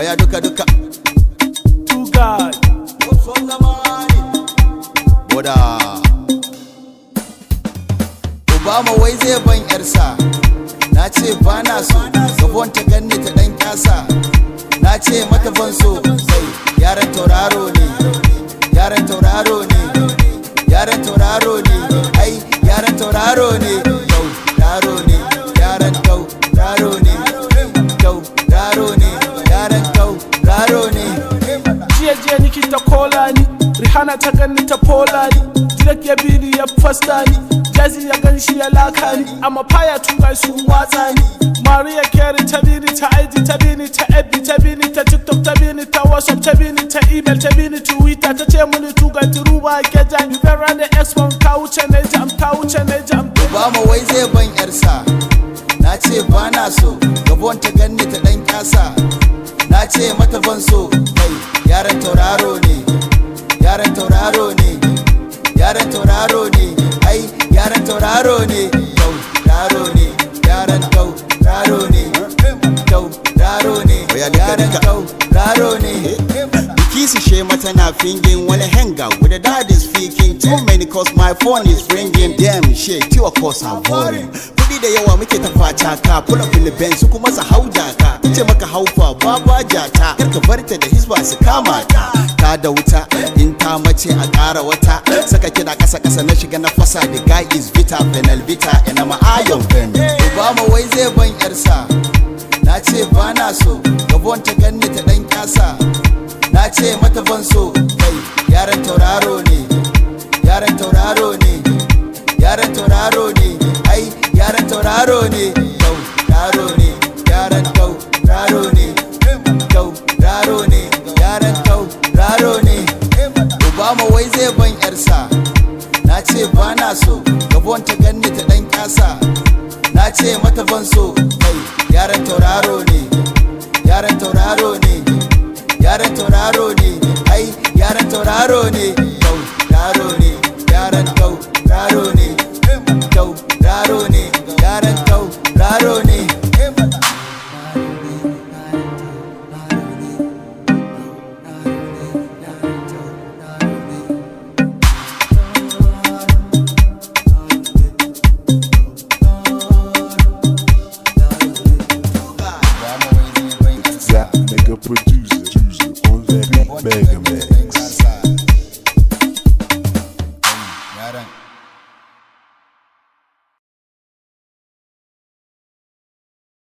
Oya duka duka. Two guys. Boda. Obama wai zai ban yarsa. Na ce ba na so, gabon ta ganni ta ɗan kyasa. Na ce mata ban so, sai yaran tauraro ne. Yaran tauraro ne. Yaran tauraro ne. Ai, yaran tauraro ne. Tauraro ne. Yaran tauraro ne. Tauraro ne. Yaran tauraro ne. jiya jiya niki ta kola ni Rihanna ta gani ta pola ni Drake ya bini ya fasta ni Jazzy ya gan shi ya laka ni Amma fire two guys sun watsa ni Maria Carey ta bini ta IG ta bini ta FB ta bini ta TikTok ta bini ta WhatsApp ta bini ta email ta bini Twitter ta ce mini two guys ruba ke jam You can run the X1 ka wuce ne jam ka wuce ne jam Obama wai zai ban yarsa na ce ba na so gabon ta ganni ta dan kyasa na ce mata ban so kai yaran tauraro ne yaran tauraro ne yaran tauraro ne ai yaran tauraro ne tauraro ne yaran tauraro ne tauraro ne yaran tauraro ne Kisi Shema tana fingin wani hanga with the dad is speaking too many cause my phone is ringing damn shit kiwa cause I'm boring kudi da yawa muke ta fata ka pula Philippines su kuma su hauja ka ce maka haufa baba jata kar ka bar ta da hisba su kama ta ta da wuta in ta mace a ƙara wata saka kina kasa kasa na shiga na fasa the guy is vita penal vita ina ma ayon ven Obama wai zai ban yarsa na ce ba na so gabon ta ganni ta dan kyasa na ce mata ban so kai yaran tauraro ne yaran tauraro ne yaran tauraro ne ai yaran tauraro ne tauraro ne yaran tauraro ne tauraro ne yaran tauraro ne obama wai zai ban yarsa na ce ba na so gabon ta ganni ta dan kyasa na ce mata ban so kai yaran tauraro ne yaran tauraro ne yaran tauraro ne ai yaran tauraro ne tauraro ne yaran tauraro ne tauraro ne yaran tauraro ne That nigga producer on that beat, mega